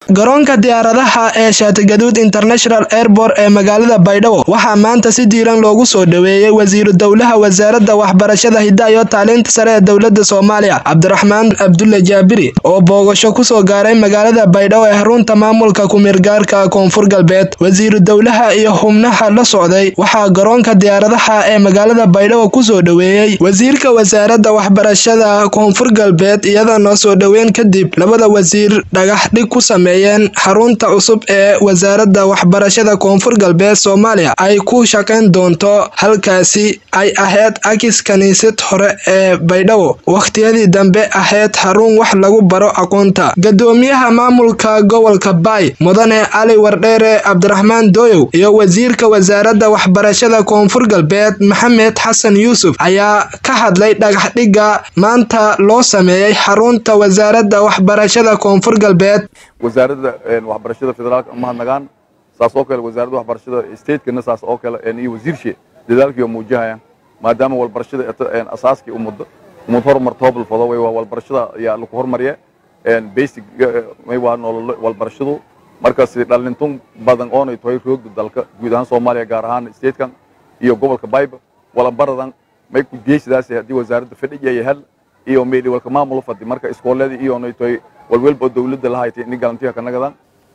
garoonka diyaaradaha ee shaatigaduud international airport ee magaalada baydhabo waxaa maanta si diiran loogu soo dhoweeyey wasiiru dowlaha wasaaradda waxbarashada hidda iyo tacliinta sare ee dowladda soomaaliya cabdiraxmaan cabdulle jaabiri oo boogasho kusoo gaaray magaalada baydhabo ee xarunta maamulka kumeergaarka koonfur galbeed wasiiru dowlaha iyo xubnaha la socday waxaa garoonka diyaaradaha ee magaalada baydhabo kusoo dhoweeyey wasiirka wasaaradda waxbarashada koonfur galbeed iyada noo soo dhoweyn kadib labada wasiir dhagax dhig ku sameeyeen xarunta cusub ee wasaaradda waxbarashada koonfur galbeed soomaaliya ay ku shaqayn doonto halkaasi ay ahayd akis kiniisad hore ee baydhabo wakhtiyadii dambe ahayd xarun wax lagu baro aqoonta gadoomiyaha maamulka gobolka baay mudane cali wardheere cabdiraxmaan dooyow iyo wasiirka wasaaradda waxbarashada koonfur galbeed maxamed xasan yuusuf ayaa ka hadlay dhagaxdhigga maanta loo sameeyey xarunta wasaaradda waxbarashada koonfur galbeed wasaaradda waxbarashada federaalka mahadnagaan saas oo kale wasaaradda waxbarashada stateskana saas oo kale iyo wasiirshe dadaalkii oo muujahayaan maadaama walbarashada asaaskii umad umad horumarta hobalfado way waa walbarashada ayaa lagu hormarya basic may waa nolol walbarashadu markaas dhalintun badan oonay tahay roogda dalka guud ahaan soomaaliya gaar ahaan statekan iyo gobolka bayba walabaradan may ku geesidaas haddii wasaaradda fadhiga iyo hel iyo meeli walka maamul fadi marka iskooladii iyo onay tahay walwalba dowladda la haytay in galantiga ka nagadan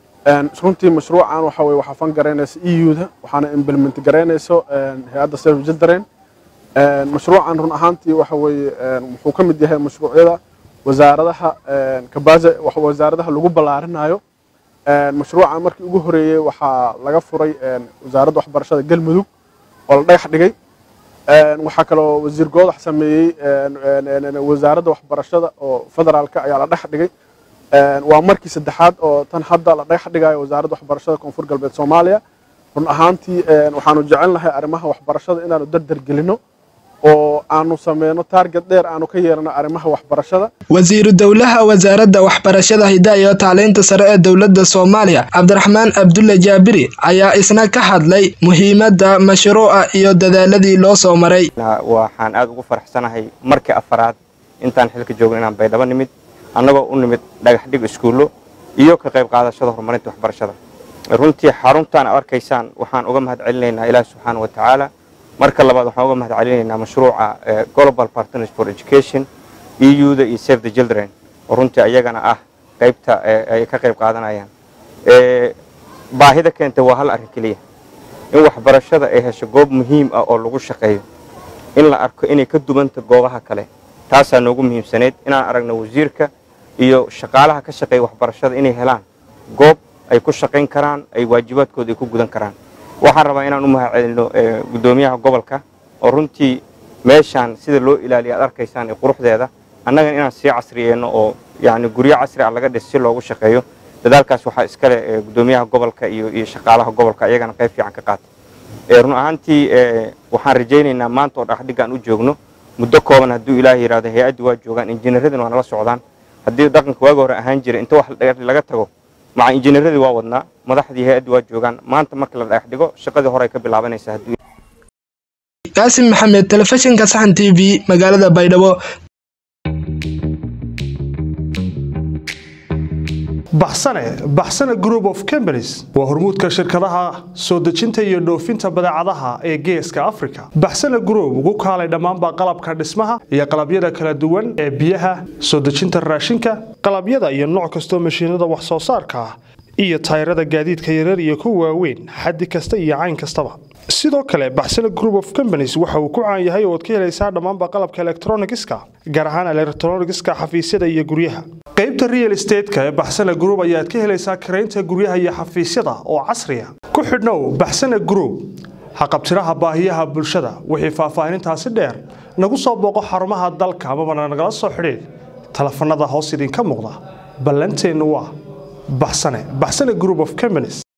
runtii mashruucan waxa weye waxaa fan garaynaysa eu-da waxaana implement garaynayso hay-adda save children mashruucan run ahaantii waxa weeye wuxuu ka mid yahay mashruucyada wasaaradaha kabaza wasaaradaha lagu ballaarinayo mashruucan markii ugu horeeyey waxaa laga furay wasaaradda waxbarashada galmudug oo la dhagax dhigay waxaa kaloo wasiir goodax sameeyey wasaaradda waxbarashada oo federaalka ayaa la dhex dhigay waa markii saddexaad oo tan hadda la dhagax dhigayo wasaaradda waxbarashada koonfur galbeed soomaaliya run ahaantii waxaanu jecelnahay arrimaha waxbarashada inaanu dardar gelino oo aanu sameyno taarget dheer aanu ka yeelano arrimaha waxbarashada wasiiru dowlaha wasaaradda waxbarashada hidda iyo tacliinta sare ee dowladda soomaaliya cabdiraxmaan cabdulle jaabiri ayaa isna ka hadlay muhiimadda mashruuca iyo dadaaladii loo soo maray waxaan aad ugu faraxsanahay markii afaraad intaan xilka joogno inaan baydhabo nimid annagoo u nimid dhagax dhig iskuullo iyo ka qayb qaadashada horumarinta waxbarashada runtii xaruntaan ad arkaysaan waxaan uga mahad celinaynaa ilaahi subxaana wa tacaala marka labaad waxaan uga mahad celinaynaa mashruuca global partners for education eu-da iyo save the children oo runtii ayagana ah qaybta ay ka qayb qaadanayaan baahida keentay waa hal arrin keliya in waxbarashada ay hesho goob muhiim ah oo lagu shaqeeyo in la arko inay ka duwanta goobaha kale taasaa noogu muhiimsaneyd inaan aragno wasiirka iyo shaqaalaha ka shaqeeya waxbarashada inay helaan goob ay ku shaqayn karaan ay waajibaadkooda ay ku gudan karaan waxaan rabaa inaan u mahad celino guddoomiyaha gobolka oo runtii meeshaan sida loo ilaaliya ad arkaysaan ee quruxdeeda annagana inaan sii casriyeenno oo yani guryo casri ah laga dhis si loogu shaqeeyo dadaalkaas waxaa iskale guddoomiyaha gobolka iyo iyo shaqaalaha gobolka iyagana qayb fiican ka qaatay run ahaantii waxaan rajaynaynaa maanta oo dhaqdhiggaan u joogno muddo kooban hadduu ilaah yidhahdo hay-addii waa joogaan injineeradina waa nala socdaan haddii dhaqanka waaga hore ahaan jira inta wax laga tago maca injineeradii waa wadnaa madaxdii hay-addii waa joogaan maanta marka la dhagax dhigo shaqadii hore ay ka bilaabanaysaa hadduu qaasim maxamed telefishinka saxan t v magaalada baydhabo baxsane baxsane group of companies waa hormuudka shirkadaha soo dejinta iyo dhoofinta badeecadaha ee geeska africa baxsane group ugu kaalay dhammaanba qalabka dhismaha iyo qalabyada kala duwan ee biyaha soo dejinta raashinka qalabyada iyo nooc kastoo mashiinada wax soo saarka ah iyo tayrada gaadiidka yarar iyo kuwa waaweyn xaddi kasta iyo cayn kastaba sidoo kale baxsane group of companies waxa uu ku caan yahay ooad ka helaysaa dhammaanba qalabka elektronigiska gaar ahaan elektronigiska xafiisyada iyo guryaha qaybta real estateska ee baxsane group ayaad ka helaysaa karaynta guryaha iyo xafiisyada oo casriya ku xidhnow baxsane group haqabtiraha baahiyaha bulshada wixii faahfaahinintaasi dheer nagu soo booqo xarumaha dalka amabana nagala soo xidhiid telefanada hoos idinka muuqda ballanteennu waa baxsane baxsane group of companies